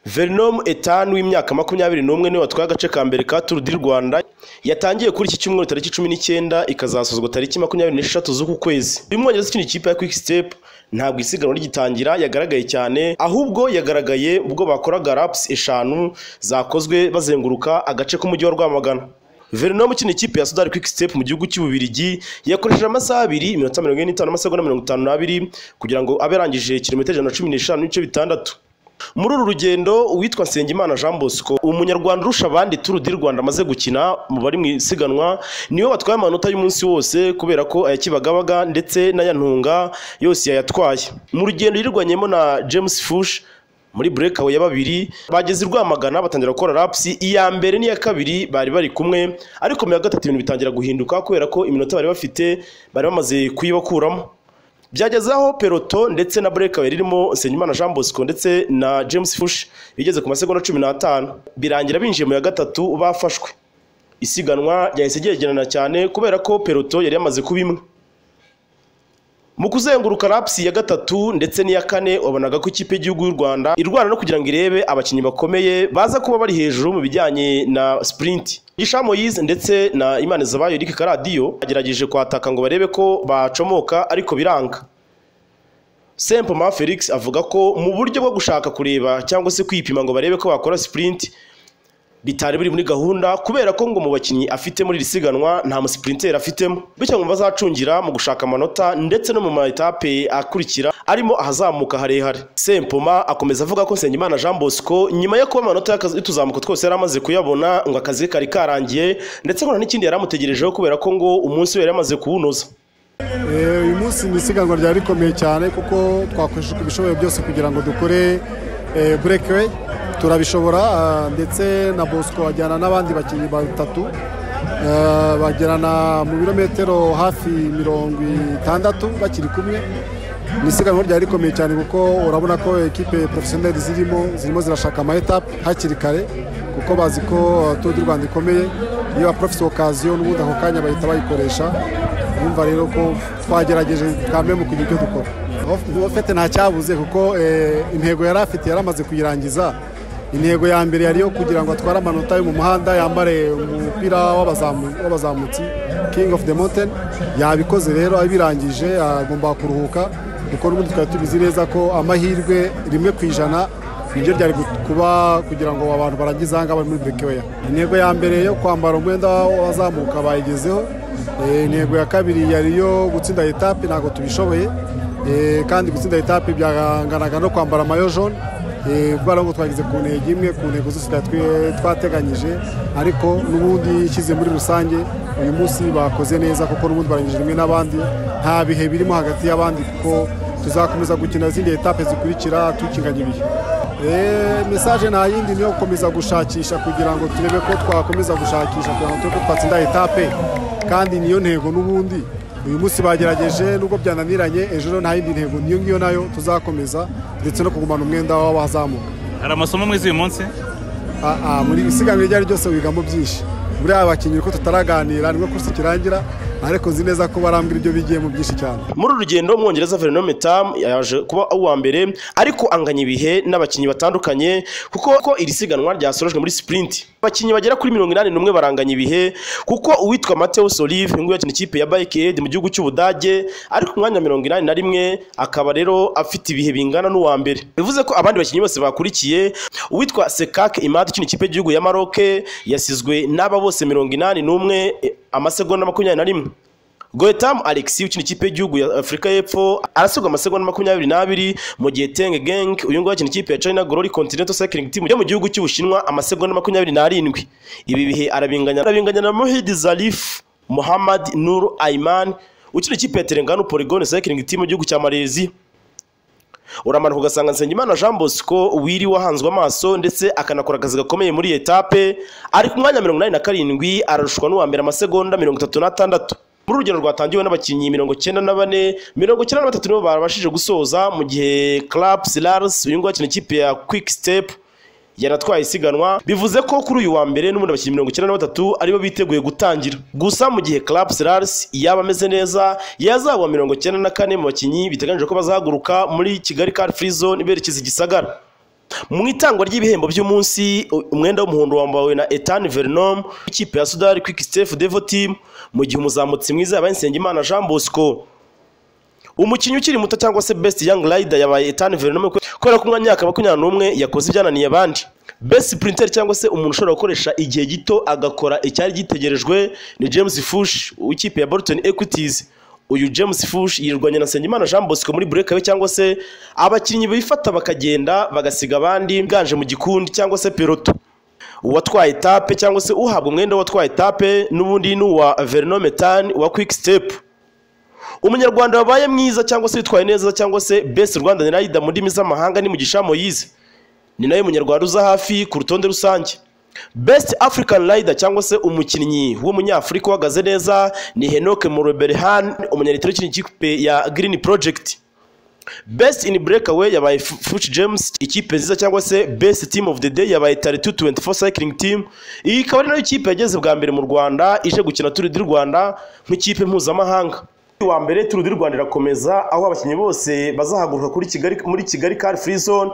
Verinome Ethan w'imyaka makumyabiri n'umwe niwe watwaye agace ka mbere ka Tour du Rwanda yatangiye kuri iki cyumweru tariki cumi n'icyenda ikazasozwa tariki makumyabiri n'eshatu z'uku kwezi uyu mwongereza ukina ikipe ya Quick Step ntabwo isiganwa rigitangira yagaragaye cyane ahubwo yagaragaye ubwo bakoraga laps eshanu zakozwe bazenguruka agace k'umujyi wa Rwamagana Verinome ukina ikipe ya Sudari Quick Step mu gihugu cy'Ububirigi yakoresheje amasaha abiri iminota mirongo ine n'itanu amasegonda mirongo itanu n'abiri kugira ngo abe yarangije kilometero ijana na cumi n'eshanu n'ibice bitandatu muri uru rugendo uwitwa nsengimana jean bosco umunyarwanda urusha abandi turu di rwanda amaze gukina mu bari mu isiganwa niwe watwaye amanota y'umunsi wose kubera ko ayakibagabaga ndetse n'aya ntunga yose yayatwaye mu rugendo yirwanyemo na james fush muri burekawe ya babiri bageze i rwamagana batangira gukora rapusi iya mbere n'iya kabiri bari bari kumwe ariko mu ya gatatu ibintu bitangira guhinduka kubera ko iminota bari bafite bari bamaze kuyibakuramo byageze aho peloto ndetse na burekawe ririmo Nsengimana Jean Bosco ndetse na James Fush bigeze ku masegonda cumi n'atanu birangira binjiye mu ya gatatu bafashwe isiganwa ryahise ryegerana cyane kubera ko peloto yari yamaze kuba imwe mu kuzenguruka lapsi ya gatatu ndetse n'iya kane wabonaga ko ikipe y'igihugu y'u Rwanda irwana no kugira ngo irebe abakinnyi bakomeye baza kuba bari hejuru mu bijyanye na sprint Isha Moise ndetse na Imana Zabayo Eric Karadiyo bagerageje kwataka ngo barebe ko bacomoka ariko biranga Sempoma Felix avuga ko mu buryo bwo gushaka kureba cyangwa se kwipima ngo barebe ko bakora sprint bitari biri muri gahunda kubera ko ngo mu bakinnyi afite muri iri siganwa nta musiprinteri afitemo bityo ngo bazacungira mu gushaka amanota ndetse no mu ma etape akurikira arimo ahazamuka harehare Sempoma akomeza avuga ko Nsengimana Jean Bosco nyuma yo kuba amanota y'akazi y'utuzamuko twose yari amaze kuyabona ngo akazi kari karangiye ndetse ngo nta n'ikindi yari amutegerejeho kubera ko ngo umunsi we yari amaze kuwunoza uyu munsi ni isiganwa ryari rikomeye cyane kuko twakoresheje ibishoboye byose kugira ngo dukore burekeweyi turabishobora ndetse na bosco bajyana n'abandi bakinnyi batatu bagirana mu birometero hafi mirongo itandatu bakiri kumwe ni isiganwa ryari rikomeye cyane kuko urabona ko ekipe porofesiyoneri zirimo zirimo zirashaka amayetape hakiri kare kuko bazi ko turu di rwanda ikomeye iyo porofesi okaziyo n'ubundi ako kanya bahita bayikoresha bumva rero ko twagerageje twambaye mu kugira icyo dukora ofete nta cyabuze kuko intego yari afite yari amaze kuyirangiza intego ya mbere yari iyo kugira ngo atware amanota yo mu muhanda yambare umupira w'abazamutsi king of the mountain yabikoze rero abirangije agomba kuruhuka kuko n'ubundi twari tubizi neza ko amahirwe rimwe ku ijana nibyo byari kuba kugira ngo abantu barangize aha ngaha muri burekeweya intego ya mbere yo kwambara umwenda wazamuka bayigezeho intego ya kabiri yari iyo gutsinda etape ntabwo tubishoboye kandi gutsinda etape byanganaga no kwambara amayo jone kubera ngo twageze ku ntego imwe ku ntego zose twateganyije ariko n'ubundi ishyize muri rusange uyu munsi bakoze neza kuko n'ubundi barangije rimwe n'abandi nta bihe birimo hagati y'abandi kuko tuzakomeza gukina izindi etape zikurikira tukinganya ibihe mesaje nta yindi ni iyo gukomeza gushakisha kugira ngo turebe ko twakomeza gushakisha kugira ngo turebe ko twatsinda etape kandi niyo ntego n'ubundi uyu munsi bagerageje nubwo byananiranye ejo nta yindi ntego niyo ngiyo nayo tuzakomeza ndetse no kugumana umwenda w'abazamuka hari amasomo mwiza uyu munsi muri isiganwa iryo ari ryose wigamo byinshi muri aba bakinnyi ko tutaraganira nibwo kursi kirangira ariko nzi neza ko barambwira ibyo bigiyemo byinshi cyane muri uru rugendo umwongereza verenome tamu yaje kuba uwa mbere ariko anganya ibihe n'abakinnyi batandukanye kuko ko iri siganwa ryasorejwe muri sipurinti abakinnyi bagera kuri mirongo inani n'umwe baranganya ibihe kuko uwitwa mateus olive nguyu yakina ikipe ya bike edi mu gihugu cy'ubudage ari ku mwanya wa mirongo inani na rimwe akaba rero afite ibihe bingana n'uwa mbere bivuze ko abandi bakinnyi bose bakurikiye uwitwa sekake imadi ukina ikipe y'igihugu ya maroke yasizwe n'aba bose mirongo inani n'umwe amasegonda makumyabiri na rimwe goyetamu alexi ukina ikipe y'igihugu ya afurika y'epfo arasigwa amasegonda makumyabiri n'abiri mu gihe tenge geng uyu nguyu akina ikipe ya china glory continental cycling team yo mu gihugu cy'ubushinwa amasegonda makumyabiri n'arindwi ibi bihe arabinganya arabinganya na mohid zarif muhammad nur aiman ukina ikipe ya terengano polygone cycling team mu gihugu cya malaysia uramanuka ugasanga Nsengimana Jean Bosco wiri wahanzwe amaso ndetse akanakora akazi gakomeye muri etape ari ku mwanya mirongo inani na karindwi ararushwa n'uwa mbere amasegonda mirongo itatu n'atandatu muri urugendo rwatangiwe n'abakinnyi mirongo cyenda na bane mirongo cyenda na batatu nibo barabashije gusoza mu gihe Club Silars uyu nguyu akina ikipe ya Quick Step yanatwaye isiganwa bivuze ko kuri uyu wa mbere n'ubundi abakinnyi mirongo icyenda na batatu aribo biteguye gutangira gusa mu gihe Club Silars yaba ameze neza yazagwa mirongo icyenda na kane mu bakinnyi biteganyijwe ko bazahaguruka muri Kigali Car Free Zone berekeza i Gisagara mu itangwa ry'ibihembo by'umunsi umwenda w'umuhondo wambawe na Ethan Vernom ikipe ya Sudari Quick Steph Devo Team mu gihe umuzamutsi mwiza yabaye Nsengimana Jean Bosco umukinnyi ukiri muto cyangwa se best young rider yabaye Ethan Vernom kubera ko umwanya w'imyaka makumyabiri n'umwe yakoze ibyananiye abandi best sprinter cyangwa se umuntu ushobora gukoresha igihe gito agakora icyari gitegerejwe ni James Fush w'ikipe ya Bolton Equities uyu James Fush yirwanye na Nsengimana Jean Bosco muri burekawe cyangwa se abakinnyi bifata bakagenda bagasiga abandi ganje mu gikundi cyangwa se peloto uwatwaye etape cyangwa se uhabwa umwenda w'uwatwaye etape n'ubundi ni uwa Vernometan wa Quick Step umunyarwanda wabaye mwiza cyangwa se witwaye neza cyangwa se best Rwandan rider mu ndimi z'amahanga ni Mugisha Moise ni nawe munyarwanda uza hafi ku rutonde rusange best african rider cyangwa se umukinnyi w'umunyafurika uhagaze neza ni Henoke Moroberhan umunyaritiro w'ikinyi ikipe ya Green Project best in breakaway yabaye Fuch James ikipe nziza cyangwa se best team of the day yabaye Taritu 24 cycling team iyi ikaba ari nayo ikipe yageze bwa mbere mu Rwanda ije gukina Tour du Rwanda nk'ikipe mpuzamahanga wa mbere Tour du Rwanda irakomeza aho abakinnyi bose bazahaguruka kuri Kigali muri Kigali Car Free Zone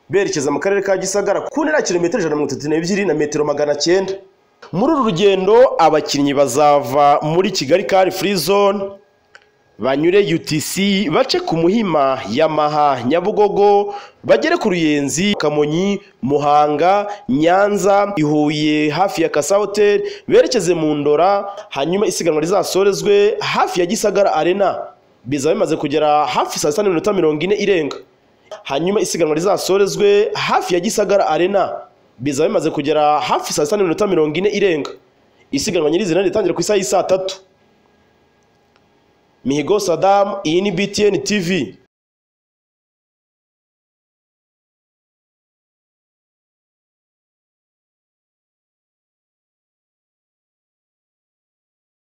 berekeza mu karere ka gisagara ku ntera ya kilometero ijana na mirongo itatu n'ebyiri na metero magana cyenda muri uru rugendo abakinnyi bazava muri kigali kari furi zone banyure utc bace ku muhima yamaha nyabugogo bagere ku ruyenzi kamonyi muhanga nyanza ihuye hafi ya kasa hoteli berekeze mu ndora hanyuma isiganwa rizasorezwe hafi ya gisagara arena bizaba bimaze kugera hafi saa sita n'iminota mirongo ine irenga hanyuma isiganwa rizasorezwe hafi ya gisagara arena bizaba bimaze kugera hafi saa sita n'iminota mirongo ine irenga isiganwa nyirizina ritangira ku isaha y'isaa tatu mihigo sadamu iyi ni btn tv